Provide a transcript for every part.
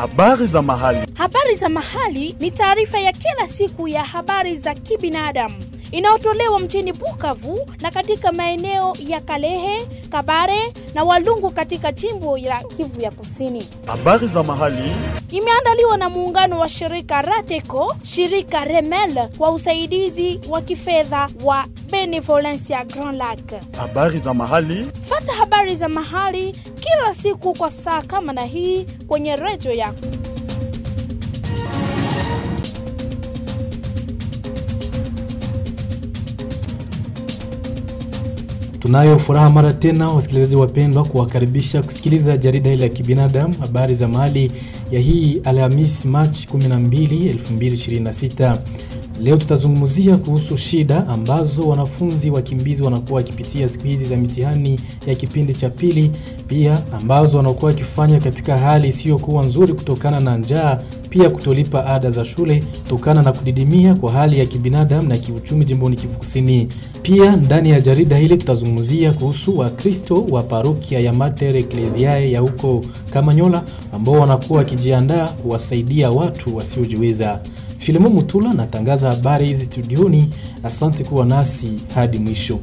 Habari za mahali. Habari za mahali ni taarifa ya kila siku ya habari za kibinadamu inayotolewa mjini Bukavu na katika maeneo ya Kalehe, Kabare na Walungu katika jimbo la Kivu ya Kusini. Habari za mahali. Imeandaliwa na muungano wa shirika Rateco, shirika Remel kwa usaidizi wa kifedha wa Benevolencia Grand Lac. Habari za mahali. Fata habari za mahali kila siku kwa saa kama na hii kwenye redio yako. Tunayo furaha mara tena wasikilizaji wapendwa, kuwakaribisha kusikiliza jarida hili la kibinadamu, habari za mahali ya hii Alhamisi Machi 12, 2026. Leo tutazungumzia kuhusu shida ambazo wanafunzi wakimbizi wanakuwa wakipitia siku hizi za mitihani ya kipindi cha pili, pia ambazo wanakuwa wakifanya katika hali isiyokuwa nzuri kutokana na njaa, pia kutolipa ada za shule kutokana na kudidimia kwa hali ya kibinadamu na kiuchumi jimboni Kivu Kusini. Pia ndani ya jarida hili tutazungumzia kuhusu Wakristo wa parokia ya Mater Ecclesiae ya huko Kamanyola ambao wanakuwa wakijiandaa kuwasaidia watu wasiojiweza. Filimo Mutula natangaza habari hizi studioni. Asante kuwa nasi hadi mwisho.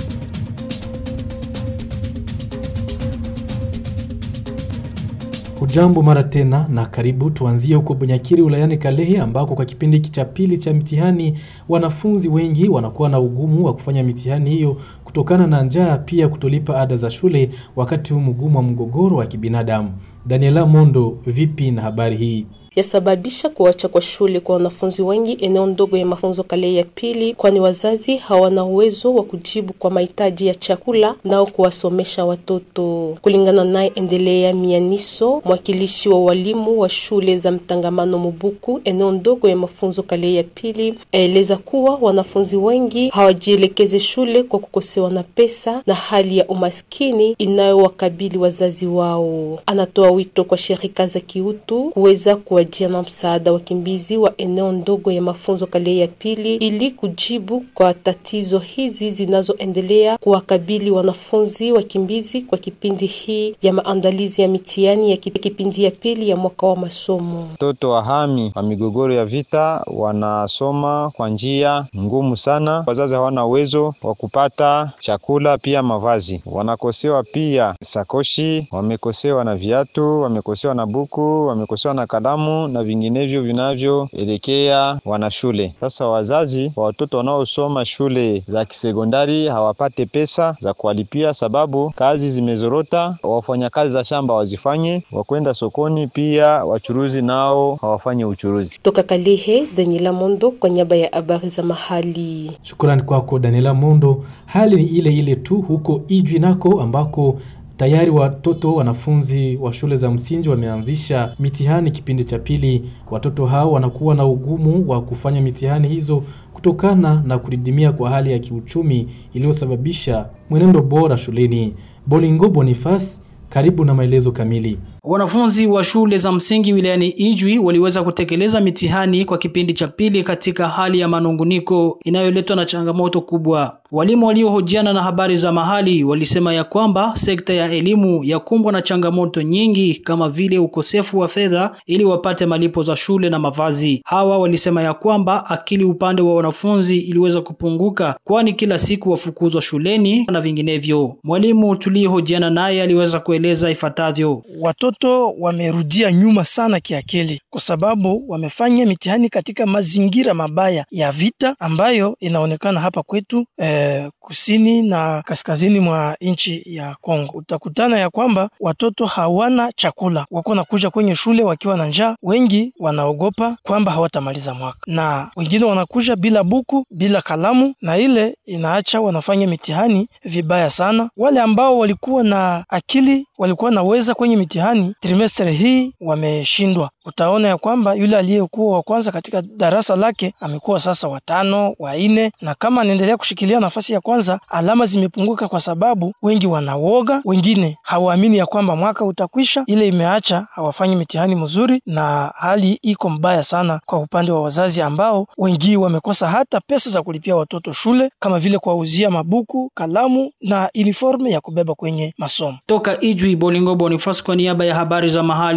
Hujambo mara tena na karibu. Tuanzie huko Bunyakiri wilayani Kalehe ambako kwa kipindi hiki cha pili cha mitihani wanafunzi wengi wanakuwa na ugumu wa kufanya mitihani hiyo kutokana na njaa, pia kutolipa ada za shule wakati huu mgumu wa mgogoro wa kibinadamu. Daniela Mondo, vipi na habari hii? yasababisha kuacha kwa shule kwa wanafunzi wengi eneo ndogo ya mafunzo Kalehe ya pili, kwani wazazi hawana uwezo wa kujibu kwa mahitaji ya chakula nao kuwasomesha watoto. Kulingana naye Endelea Mianiso, mwakilishi wa walimu wa shule za mtangamano Mubuku eneo ndogo ya mafunzo Kalehe ya pili, aeleza kuwa wanafunzi wengi hawajielekeze shule kwa kukosewa na pesa na hali ya umaskini inayowakabili wazazi wao. Anatoa wito kwa shirika za kiutu kuweza kuwa jia na msaada wakimbizi wa eneo ndogo ya mafunzo Kalehe ya pili ili kujibu kwa tatizo hizi zinazoendelea kuwakabili wanafunzi wakimbizi kwa kipindi hii ya maandalizi ya mitihani ya kipindi ya pili ya mwaka wa masomo. Watoto wahami wa migogoro ya vita wanasoma kwa njia ngumu sana. Wazazi hawana uwezo wa kupata chakula, pia mavazi. Wanakosewa pia sakoshi, wamekosewa na viatu, wamekosewa na buku, wamekosewa na kalamu na vinginevyo vinavyoelekea wanashule. Sasa wazazi wa watoto wanaosoma shule za kisekondari hawapate pesa za kuwalipia, sababu kazi zimezorota. Wafanyakazi za shamba wazifanye, wakwenda sokoni, pia wachuruzi nao hawafanye uchuruzi. Toka Kalehe, Daniela Mondo kwa niaba ya habari za mahali. Shukrani kwako Daniela Mondo. Hali ni ile ile tu huko Ijwi nako ambako tayari watoto wanafunzi wa shule za msingi wameanzisha mitihani kipindi cha pili. Watoto hao wanakuwa na ugumu wa kufanya mitihani hizo kutokana na kudidimia kwa hali ya kiuchumi iliyosababisha mwenendo bora shuleni. Bolingo Boniface, karibu na maelezo kamili. Wanafunzi wa shule za msingi wilayani Ijwi waliweza kutekeleza mitihani kwa kipindi cha pili katika hali ya manunguniko inayoletwa na changamoto kubwa. Walimu waliohojiana na habari za mahali walisema ya kwamba sekta ya elimu yakumbwa na changamoto nyingi kama vile ukosefu wa fedha ili wapate malipo za shule na mavazi. Hawa walisema ya kwamba akili upande wa wanafunzi iliweza kupunguka, kwani kila siku wafukuzwa shuleni na vinginevyo. Mwalimu tuliyehojiana naye aliweza kueleza ifuatavyo. Watoto wamerudia nyuma sana kiakili, kwa sababu wamefanya mitihani katika mazingira mabaya ya vita ambayo inaonekana hapa kwetu eh, kusini na kaskazini mwa nchi ya Kongo. Utakutana ya kwamba watoto hawana chakula, wako nakuja kwenye shule wakiwa na njaa. Wengi wanaogopa kwamba hawatamaliza mwaka, na wengine wanakuja bila buku, bila kalamu, na ile inaacha wanafanya mitihani vibaya sana. Wale ambao walikuwa na akili, walikuwa naweza kwenye mitihani trimester hii wameshindwa. Utaona ya kwamba yule aliyekuwa wa kwanza katika darasa lake amekuwa sasa watano, wa nne, na kama anaendelea kushikilia nafasi ya kwanza, alama zimepunguka kwa sababu wengi wanawoga, wengine hawaamini ya kwamba mwaka utakwisha. Ile imeacha hawafanyi mitihani mzuri, na hali iko mbaya sana kwa upande wa wazazi ambao wengi wamekosa hata pesa za kulipia watoto shule, kama vile kuwauzia mabuku, kalamu na uniforme ya kubeba kwenye masomo. Toka Ijwi, Bolingo Boniface kwa niaba ya habari za mahali.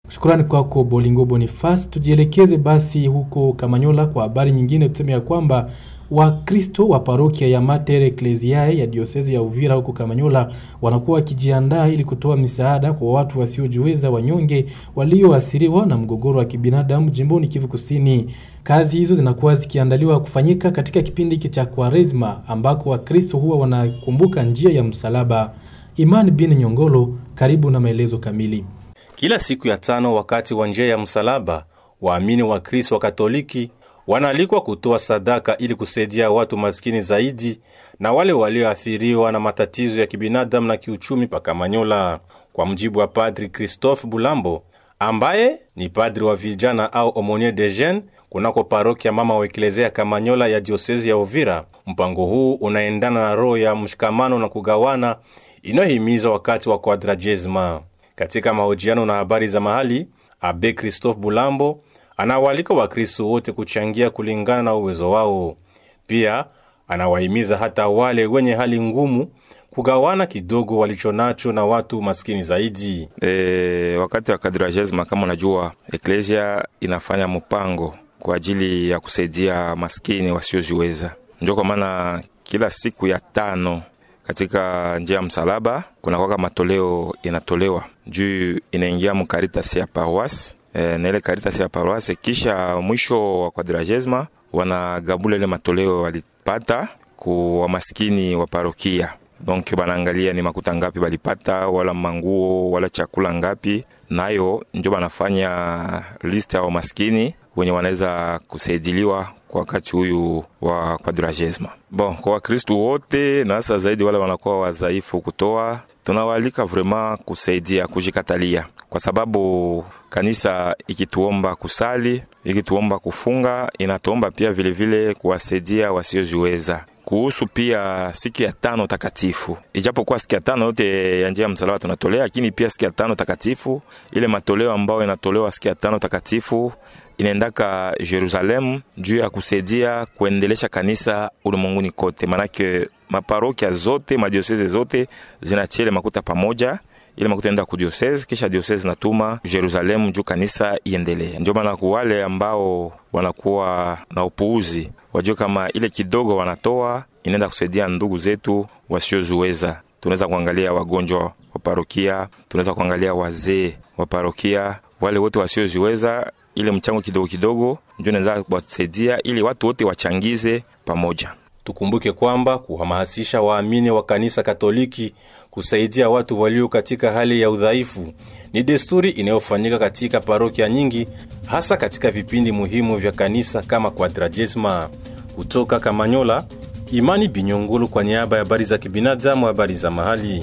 Shukrani kwako Bolingo Bonifas. Tujielekeze basi huko Kamanyola kwa habari nyingine, tuseme ya kwamba Wakristo wa parokia ya Mater Ecclesiae ya diosezi ya Uvira huko Kamanyola wanakuwa wakijiandaa ili kutoa misaada kwa watu wasiojiweza wanyonge walioathiriwa na mgogoro wa kibinadamu jimboni Kivu Kusini. Kazi hizo zinakuwa zikiandaliwa kufanyika katika kipindi hiki cha Kwaresma ambako Wakristo huwa wanakumbuka njia ya msalaba. Imani bin Nyongolo, karibu na maelezo kamili. Kila siku ya tano wakati wa njia ya msalaba, waamini wa Kristo wa Katoliki wanaalikwa kutoa sadaka ili kusaidia watu maskini zaidi na wale walioathiriwa na matatizo ya kibinadamu na kiuchumi pa Kamanyola. Kwa mjibu wa Padri Christophe Bulambo ambaye ni padri wa vijana au Aumonier de Jeunes kunako parokia mama wa Eklezia Kamanyola ya diosezi ya Uvira, mpango huu unaendana na roho ya mshikamano na kugawana inayohimiza wakati wa Kwadrajesma. Katika mahojiano na habari za mahali, Abe Christophe Bulambo anawaalika Wakristo wote kuchangia kulingana na uwezo wao. Pia anawahimiza hata wale wenye hali ngumu kugawana kidogo walichonacho na watu maskini zaidi. E, wakati wa kadrajesma kama unajua, eklesia inafanya mpango kwa ajili ya kusaidia maskini wasiojiweza. Ndio kwa maana kila siku ya tano katika njia ya msalaba kunakwaka matoleo inatolewa juu inaingia mukaritas ya paroisse e, na ile karitas ya paroisse, kisha mwisho wa kwadrajesma wanagabula ile matoleo walipata ku wamaskini wa parokia donc banaangalia ni makuta ngapi balipata wala manguo wala chakula ngapi, nayo njo banafanya list ya wamaskini wenye wanaweza kusaidiliwa kwa wakati huyu wa kwadrajesma. Bon, kwa Wakristu wote na hasa zaidi wale wanakuwa wadhaifu kutoa, tunawaalika vraiment kusaidia, kujikatalia, kwa sababu kanisa ikituomba kusali, ikituomba kufunga, inatuomba pia vilevile kuwasaidia wasiojiweza kuhusu pia siku ya tano takatifu, ijapokuwa siku ya tano yote ya njia ya msalaba tunatolea, lakini pia siku ya tano takatifu, ile matoleo ambayo inatolewa siku ya tano takatifu inaendaka Jerusalemu juu ya kusaidia kuendelesha kanisa ulimwenguni kote, manake maparokia zote madioseze zote zinatia ile makuta pamoja ile makuta enda kudiosese, kisha diosese natuma Jerusalemu juu kanisa iendelee. Ndio maana kuwale ambao wanakuwa na upuuzi wajue kama ile kidogo wanatoa inaenda kusaidia ndugu zetu wasioziweza. Tunaweza kuangalia wagonjwa wa parokia, tunaweza kuangalia wazee wa parokia, wale wote wasioziweza. Ile mchango kidogo kidogo ndio naweza kuwasaidia ili watu wote wachangize pamoja. Tukumbuke kwamba kuhamasisha waamini wa kanisa Katoliki kusaidia watu walio katika hali ya udhaifu ni desturi inayofanyika katika parokia nyingi, hasa katika vipindi muhimu vya kanisa kama Kwadrajesma. Kutoka Kamanyola, Imani Binyongolo kwa niaba ya habari za kibinadamu, habari za mahali.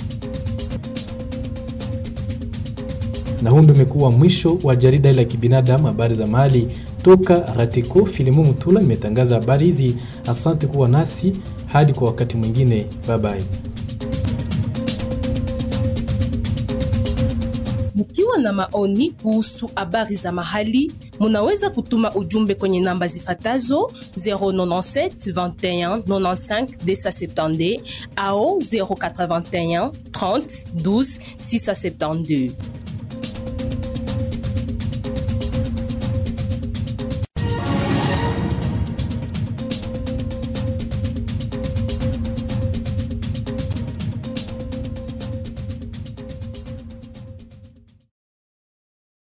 Na huu ndio umekuwa mwisho wa jarida la kibinadamu, habari za mahali toka Ratiko. Filimu Mutula imetangaza habari hizi. Asante kuwa nasi hadi kwa wakati mwingine, bye bye. Mkiwa na maoni kuhusu habari za mahali, munaweza kutuma ujumbe kwenye namba zifatazo 097 21 95 270 au 081 30 12 672.